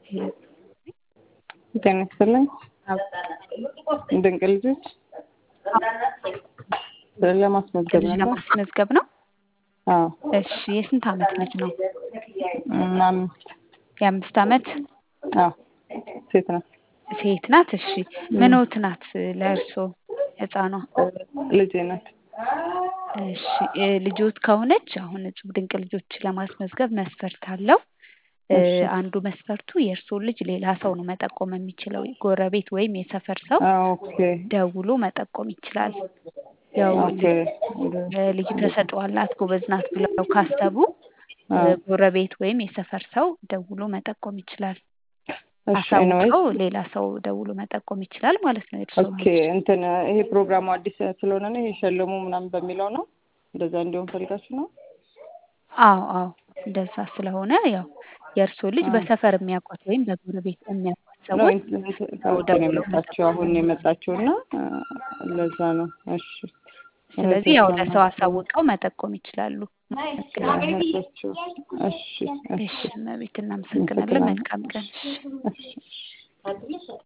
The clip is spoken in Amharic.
ጤና ይስጥልኝ። ድንቅ ልጆች ለማስመዝገብ ልጅ ነበር። ለማስመዝገብ ነው። አዎ እሺ የስንት ዓመት ልጅ ነው? እም፣ አምስት የአምስት ዓመት አዎ ሴት ናት። ሴት ናት። እሺ ምንዎት ናት ለእርስዎ ህፃኗ? ልጄ ናት። እሺ እ ልጆት ከሆነች አሁን እጹብ ድንቅ ልጆች ለማስመዝገብ መስፈርት አለው። እ እሺ። አንዱ መስፈርቱ የእርስዎን ልጅ ሌላ ሰው ነው መጠቆም የሚችለው። ጎረቤት ወይም የሰፈር ሰው አዎ ኦኬ ደውሎ መጠቆም ይችላል። ያው ኦኬ እ ልጅ ተሰጥኦ አላት ጎበዝ ናት ብለው ካሰቡ እ አዎ ጎረቤት ወይም የሰፈር ሰው ደውሎ መጠቆም ይችላል። እሺ ኤኒዌይስ አሳውቀው ሌላ ሰው ደውሎ መጠቆም ይችላል ማለት ነው። የእርስዎን ኦኬ ልጅ እንትን ይሄ ፕሮግራሙ አዲስ ስለሆነ ነው ይሄ ሸልሙ ምናምን በሚለው ነው እንደዛ እንዲሆን ፈልጋችሁ ነው? አዎ አዎ እንደዛ ስለሆነ ያው የእርስዎ ልጅ አዎ። በሰፈር የሚያውቋት ወይም በጎረቤት የሚያውቋት ነው ሰዎች እንትን እንትን ሰው ከውጭ ነው ደውሎ የመጣችው አሁን ነው የመጣችው እና እ ለዛ ነው። እሺ ስለዚህ ያው እህቶቿ ለሰው ናቸው አሳውቀው መጠቆም ይችላሉ። እህቶቹ። እሺ እሺ እሺ እመቤት እናመሰግናለን። መልካም ቀን። እሺ እሺ